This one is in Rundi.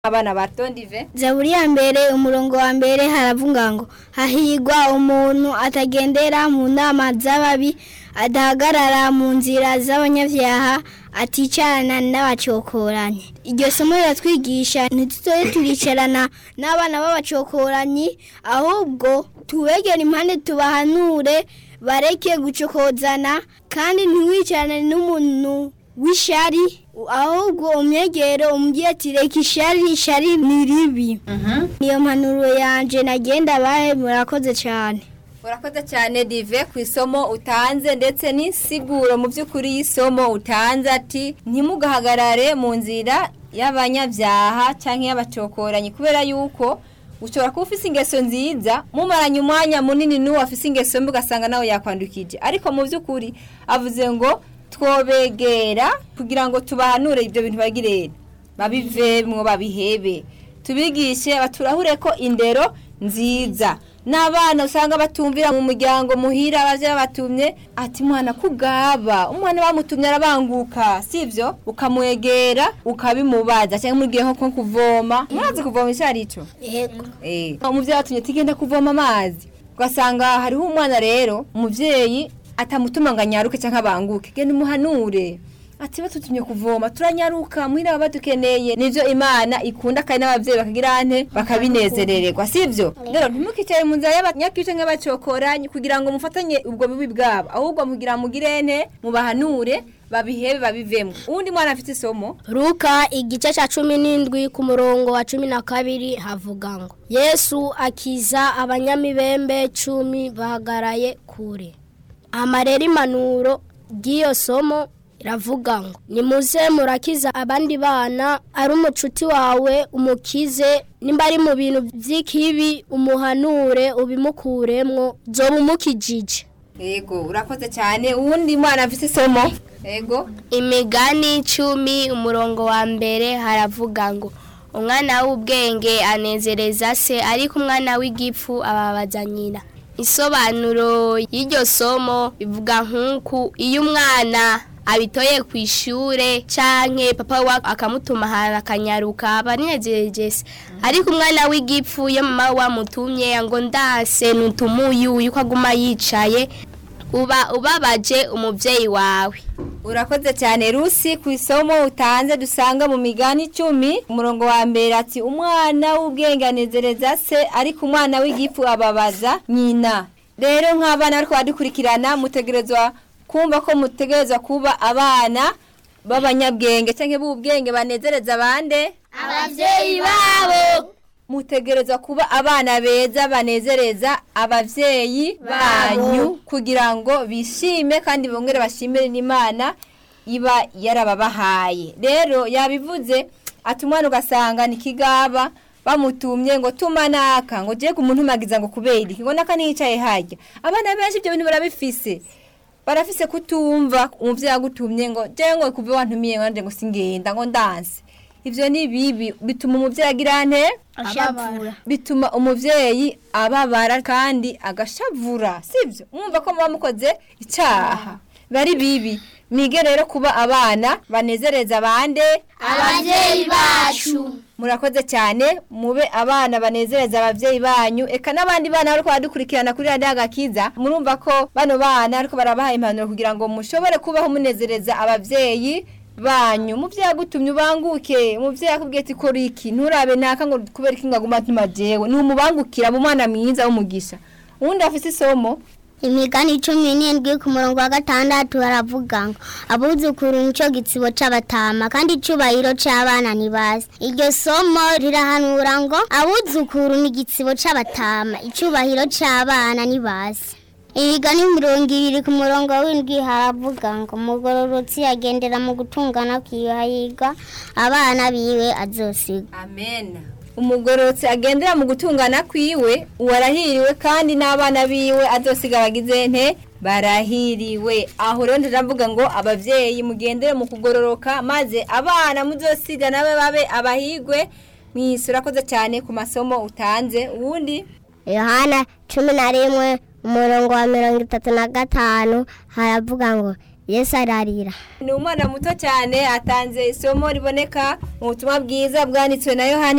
abana bato ndive zaburi ya mbere umurongo wa mbere haravuga ngo hahigwa umuntu atagendera mu nama z'ababi adahagarara mu nzira z'abanyabyaha aticarana n'abacokoranyi iryo somo riratwigisha ntituzoye turicarana n'abana b'abacokoranyi ahubwo tubegere impande tubahanure bareke gucokozana kandi ntiwicarane n'umuntu w'ishari ahubwo umwegero umubwiye ati reka ishari ishari ni ribi niyo mpanuro yanje nagenda bahe murakoze cyane urakoze cyane dive ku isomo utanze ndetse n'insiguro mu by'ukuri y'isomo utanze ati ntimugahagarare mu nzira y'abanyabyaha cyangwa y'abacokoranyi kubera yuko ushobora kuba ufite ingeso nziza mumaranye umwanya munini n'uwo afite ingeso mbi ugasanga nawe yakwandukije ariko mu by'ukuri avuze ngo twobegera kugira ngo tubahanure ibyo bintu bagirere babivemwo babihebe tubigishe baturahure ko indero nziza n'abana usanga batumvira mu muryango muhira abavyeyi batumye ati mwana kugaba umwana bamutumye arabanguka sivyo ukamwegera ukabimubaza cyangwa mugiye nko kuvoma murazi kuvoma icyo ari cyo yego eh umuvyeyi atumye tigenda kuvoma amazi ugasanga hariho umwana rero umuvyeyi atamutuma ngo anyaruke cyangwa abanguke genda umuhanure ati batutumye kuvoma turanyaruka muhira baba badukeneye nivyo imana ikunda kandi n'abavyeyi bakagira ante bakabinezerererwa sivyo rero ntimukicare mu nzira y'abanyakice nk'abacokoranyi kugira ngo mufatanye ubwo bubi bwabo ahubwo mugira mugire ente mubahanure babihebe babivemo uwundi mwana afite isomo Luka igice cya cumi n'indwi ku murongo wa cumi na kabiri havuga ngo yesu akiza abanyamibembe cumi bahagaraye kure amarera impanuro ry'iyo somo iravuga ngo nimuze murakiza abandi bana ari umucuti wawe umukize nimba ari mu bintu by'ikibi umuhanure ubimukuremwo zoba umukijije yego urakoze cyane uwundi mwana afite isomo yego imigani icumi umurongo wa mbere haravuga ngo umwana w'ubwenge anezereza se ariko umwana w'igipfu ababaza nyina isobanuro y'iryo somo ivuga nk'uku iyo umwana abitoye ku ishure canke papa wa akamutuma ahantu akanyaruka aba anezereje se ariko umwana w'igipfu iyo mama wamutumye ngo ndase nutumuyu yuko aguma yicaye uba ubabaje umuvyeyi wawe urakoze cyane rusi ku isomo utanze dusanga mu migani icumi umurongo wa mbere ati umwana w'ubwenge anezereza se ariko umwana w'igifu ababaza nyina rero nk'abana bariko badukurikirana mutegerezwa kumva ko mutegerezwa kuba abana b'abanyabwenge cyangwa b'ubwenge banezereza abande abavyeyi babo mutegerezwa kuba abana beza banezereza abavyeyi banyu kugira ngo bishime kandi bongere bashimire n'imana iba yarababahaye rero yabivuze ati umwana ugasanga ni kigaba bamutumye ngo tuma naka ngo je kumuntumagiza ngo kubera iki ngo naka niyicaye harya abana benshi ibyo bintu barabifise barafise kutumva umuvyeyi agutumye ngo je ngo kuve wantumiye ngo nanje ngo singenda ngo ndanse ivyo ni bibi bituma umuvyeyi agira nte ashavura bituma umuvyeyi ababara kandi agashavura sivyo mwumva ko muba mukoze icaha bari bibi mwige rero kuba abana banezereza abande abavyeyi bacu murakoze cyane mube abana banezereza abavyeyi banyu eka n'abandi bana bariko baradukurikirana kuri radiyo agakiza murumva ko bano bana ariko barabaha impanuro kugira ngo mushobore kubaho munezereza abavyeyi banyu muvyeyi agutumye ubanguke umuvyeyi akubwiye ati kora iki nturabe naka ngo kubera iki ngaguma ntuma jewe numubangukira mu mwana mwiza w'umugisha uwundi afise isomo imigani cumi n'indwi ku murongo wa gatandatu baravuga ngo abuzukuru nico gitsibo c'abatama kandi icubahiro c'abana ntibazi iryo somo rirahanura ngo abuzukuru ni igitsibo c'abatama icubahiro c'abana ntibazi imigani mirongo ibiri ku murongo w'indwi haravuga ngo umugororotsi agendera mu gutungana kwiwe hahirwa abana biwe azosiga amen umugororotsi agendera mu gutungana kwiwe uwarahiriwe kandi n'abana biwe azosiga abagize nte barahiriwe aho rero ndavuga ngo abavyeyi mugendere mu kugororoka maze abana muzosiga nabe babe abahigwe mwisi urakoze cyane ku masomo utanze uwundi yohana cumi na rimwe umurongo wa mirongo itatu na gatanu haravuga ngo yesu ararira ni umwana muto cyane atanze isomo riboneka mu butumwa bwiza bwanditswe na yohani